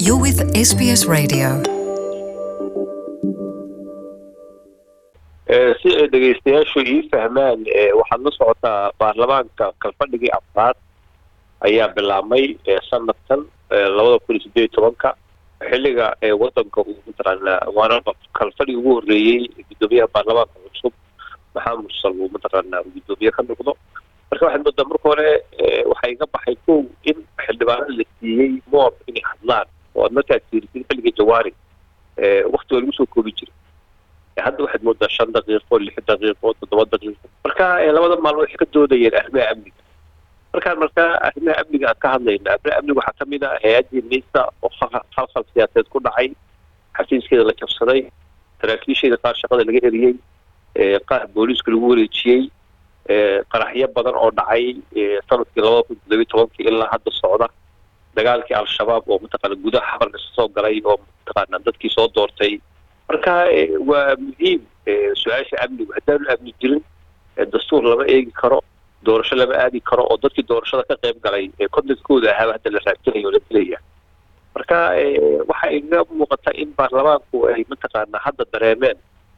You're with SBS Radio. si ay dhegaystayaashu ii fahmaan waxaad la socotaa baarlamaanka kalfadhigii afraad ayaa bilaabmay sanadkan labada kun iyo sideed iyo tobanka xilliga wadanka uu mataqaanaa waana kalfadhigi ugu horreeyey guddoomiyaha baarlamaanka cusub maxamed mursal uu mataqaanaa uu guddoomiye ka noqdo marka waxaad moodaa marka hore waxaa iga baxay kow in xildhibaanada la siiyey moor inay hadlaan oo aad markaad fiirisid xilligii jawaari wakti waa lagu soo koobi jiray hadda waxaad moodaa shan daqiiqo lix daqiiqo toddoba daqiiqo marka labada maalmood waxay ka doodayeen arrimaha amniga markaan markaa arrimaha amniga aan ka hadlayna arrimaha amniga waxaa ka mid ah hay-addii nisa oo khalkhal siyaasadeed ku dhacay xafiiskeeda la jabsaday saraakiisheeda qaar shaqada laga eriyey qaar booliiska lagu wareejiyey qaraxyo badan oo dhacay sanadkii labada kun toddobiyo tobankii ilaa hadda socda dagaalkii al-shabaab oo mataqaana gudaha xabarka soo galay oo mataqaana dadkii soo doortay marka waa muhiim su-aasha amnigu haddaanu amni jirin dastuur lama eegi karo doorasho lama aadi karo oo dadkii doorashada ka qayb galay kontankooda ahaaba hadda la raagtinayo o la dilaya marka waxa iga muuqata in baarlamaanku ay mataqaana hadda dareemeen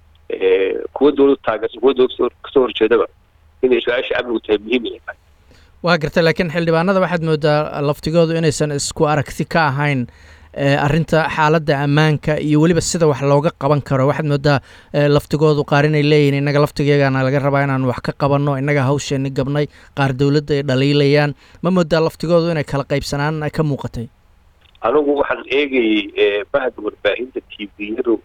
kuwa dowlad taageersan kuwa dowlad kasoo horjeedaba inay su-aasha amnigu tahay muhiim inay tahay waa garta laakiin xildhibaanada waxaad moodaa laftigoodu inaysan isku aragti ka ahayn arrinta xaaladda ammaanka iyo weliba sida wax looga qaban karo waxaad moodaa laftigoodu qaar inay leeyihin innaga laftigeegana laga rabaa inaan wax ka qabanno innaga hawsheeni gabnay qaar dowladda ay dhaliilayaan ma moodaa laftigoodu inay kala qaybsanaan ka muuqatay anigu waxaan eegayey bahda warbaahinta t v-yadu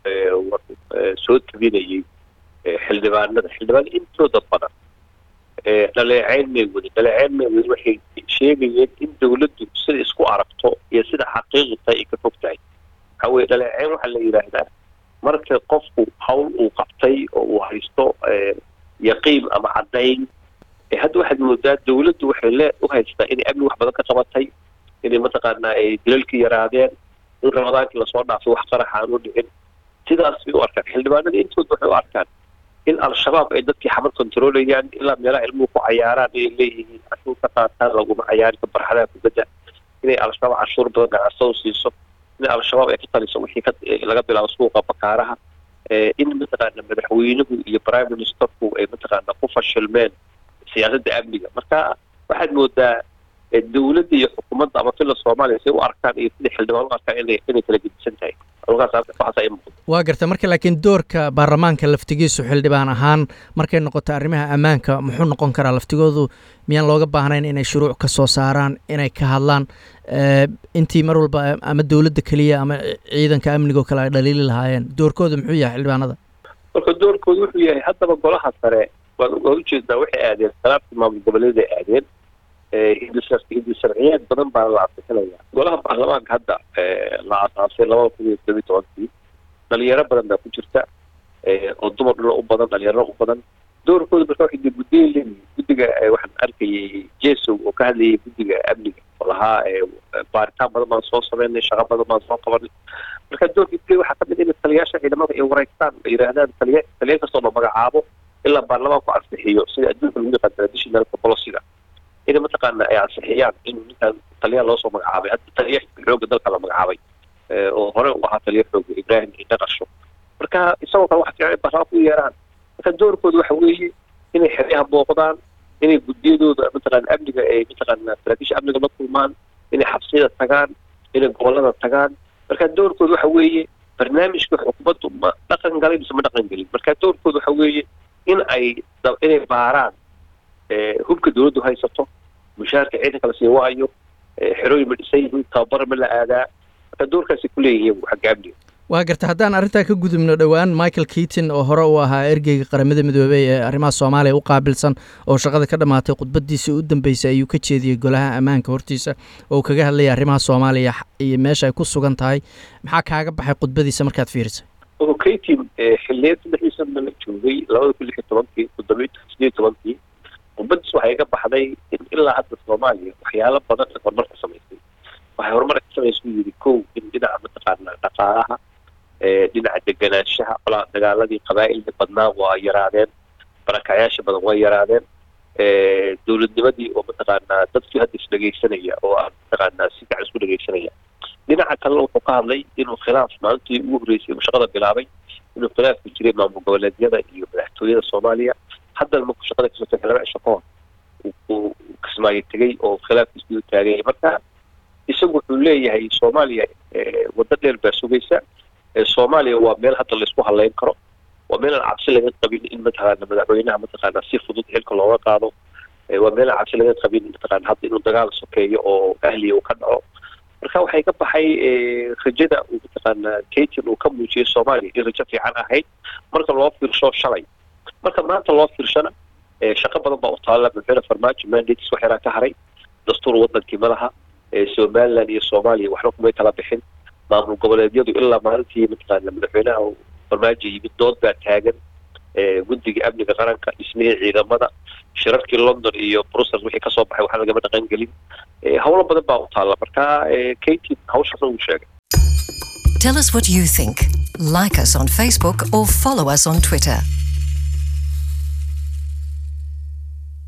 soo tabinayey xildhibaanada xildhibaanada intooda badan dhaleeceyn may wadin dhaleeceyn may wadin waxay sheegayeen in dawladdu sida isku aragto iyo sida xaqiiqi tahay ay ka fog tahay waxaa weye dhaleeceyn waxaa la yidhaahdaa marka qofku hawl uu qabtay oo uu haysto yaqiin ama caddayn hadda waxaad moodaa dawladdu waxay lee u haystaa inay amni wax badan ka qabatay inay mataqaanaa ay dilalkii yaraadeen in ramadaankii lasoo dhaafay wax qarax aan u dhicin sidaas bay u arkaan xildhibaanada intooda waxay u arkaan in al-shabaab ay dadkii xamar controlayaan ilaa meelaha ilmuhu ku cayaaraan inay leeyihiin cashuur ka qaataan laguma cayaarin ka barxadaha kubadda inay al-shabaab cashuur badan ganacsado siiso in al-shabaab ay ka taliso wixii ka laga bilaabo suuqa bakaaraha in mataqaana madaxweynuhu iyo prime ministerku ay mataqaana ku fashilmeen siyaasadda amniga marka waxaad moodaa dawladda iyo xukuumadda ama fila soomaaliya say u arkaan iyo sida xildhibaan u arkaan inay inay kala gedisan tahay waa garta marka laakiin doorka baarlamaanka laftigiisu xildhibaan ahaan markay noqoto arrimaha ammaanka muxuu noqon karaa laftigoodu miyaan looga baahnayn inay shuruuc ka soo saaraan inay ka hadlaan intii mar walba ama dowladda keliya ama ciidanka amnigo kale ay dhaliili lahaayeen doorkooda muxuu yahay xildhibaanada marka doorkooda wuxuu yahay haddaba golaha sare waan ujeedaa waxay aadeen salaabtii maamul goboleed ay aadeen hindi sharciyeed badan baa la asixinaya golaha baarlamaanka hadda la asaasay labada kun iyo todobiyi tobankii dhalinyaro badan baa ku jirta oo dumar dhula u badan dhalinyaro u badan doorkooda marka waxay de guddiya leeyihin guddiga waxaan arkayay jesow oo ka hadlayay guddiga amniga oo lahaa baaritaan badan baan soo sameynay shaqo badan baan soo qabanay marka doorkii waxaa kamid in taliyaasha ciidamada ay wareegtaan ay yidhaahdaan taliya taliya kastoo la magacaabo ilaa baarlamaanku ansixiyo sida adduunka lagu yaqaan traditionalka bolosiga inay mataqaana ay ansixiyaan in ninkaan taliya loosoo magacaabay hadda taliya xooga dalka la magacaabay oo hore u ahaa taliya xooga ibrahim indhaqasho marka isagoo kale waxa fiican in baarlamaanka u yeeraan marka doorkooda waxa weeye inay xeryaha booqdaan inay guddiyadooda mataqaana amniga ay mataqaana saraakiisha amniga la kulmaan inay xabsiyada tagaan inay gobolada tagaan marka doorkooda waxa weeye barnaamijka xukuumaddu ma dhaqan galay mise ma dhaqan gelin marka doorkooda waxa weeye in ay inay baaraan hubka dawladdu haysato mushaharka ciidanka la sii waayo xerooyin ma dhisan yihiin tababar ma la aadaa marka doorkaasay ku leeyihiin xagga amniga waa garta haddaan arrintaa ka gudubno dhowaan michael keaton oo hore u ahaa ergeyga qaramada midoobey ee arrimaha soomaaliya u qaabilsan oo shaqada ka dhammaatay khudbadiisii u dambeysay ayuu ka jeediyey golaha ammaanka hortiisa oo kaga hadlayay arrimaha soomaaliya iyo meesha ay ku sugan tahay maxaa kaaga baxay khudbadiisa markaad fiirisay keaton xilliyeed saddexdii sana la joogay labada kun lix iyo tobankii toddobiyi sideed tobankii khudbadiis waxay ka baxday in ilaa hadda soomaaliya waxyaalo badan ay horumar ka samaysay waxay horumar ka samaysay u yidhi kow in dhinaca mataqaana dhaqaalaha dhinaca deganaanshaha olaa dagaaladii qabaa'ilka badnaa waa yaraadeen barakacyaasha badan waa yaraadeen dowladnimadii oo mataqaanaa dadkii hadda isdhegaysanaya oo ah mataqaanaa si gacan isku dhegaysanaya dhinaca kalena wuxuu ka hadlay inuu khilaaf maalintii ugu horreysay uu shaqada bilaabay inuu khilaafku jiray maamul goboleedyada iyo madaxtooyada soomaaliya haddana markuu shaqada kasoo tagay laba cisho ka hor uu kismaayo tegey oo khilaafkiisii u taagay marka isagu wuxuu leeyahay soomaaliya waddo dheer baa sugaysa soomaaliya waa meel hadda laysku haleyn karo waa meel aan cabsi laga qabin in mataqaana madaxweynaha mataqaana si fudud xilka looga qaado waa meel aan cabsi laga qabin mataqaana hadda inuu dagaal sokeeyo oo ahliya uu ka dhaco marka waxay ka baxay rajada uu mataqaana katin uu ka muujiyay soomaaliya in rajo fiican ahayd marka loo fiirsho shalay marka maanta loo fiirshana shaqo badan baa u taalla madaxweyne farmaajo mandates wax yaraa ka haray dastuur wadankii malaha somaliland iyo soomaaliya waxba kumay kala bixin maamul goboleedyadu ilaa maalintii mataqaana madaxweynaha farmaajo yimid dood baa taagan guddiga amniga qaranka dhismihii ciidamada shirarkii london iyo brussels wixii kasoo baxay waxaa lagama dhaqan gelin howlo badan baa u taalla marka katin hawshaasna wuu sheegay Tell us what you think. Like us on Facebook or follow us on Twitter.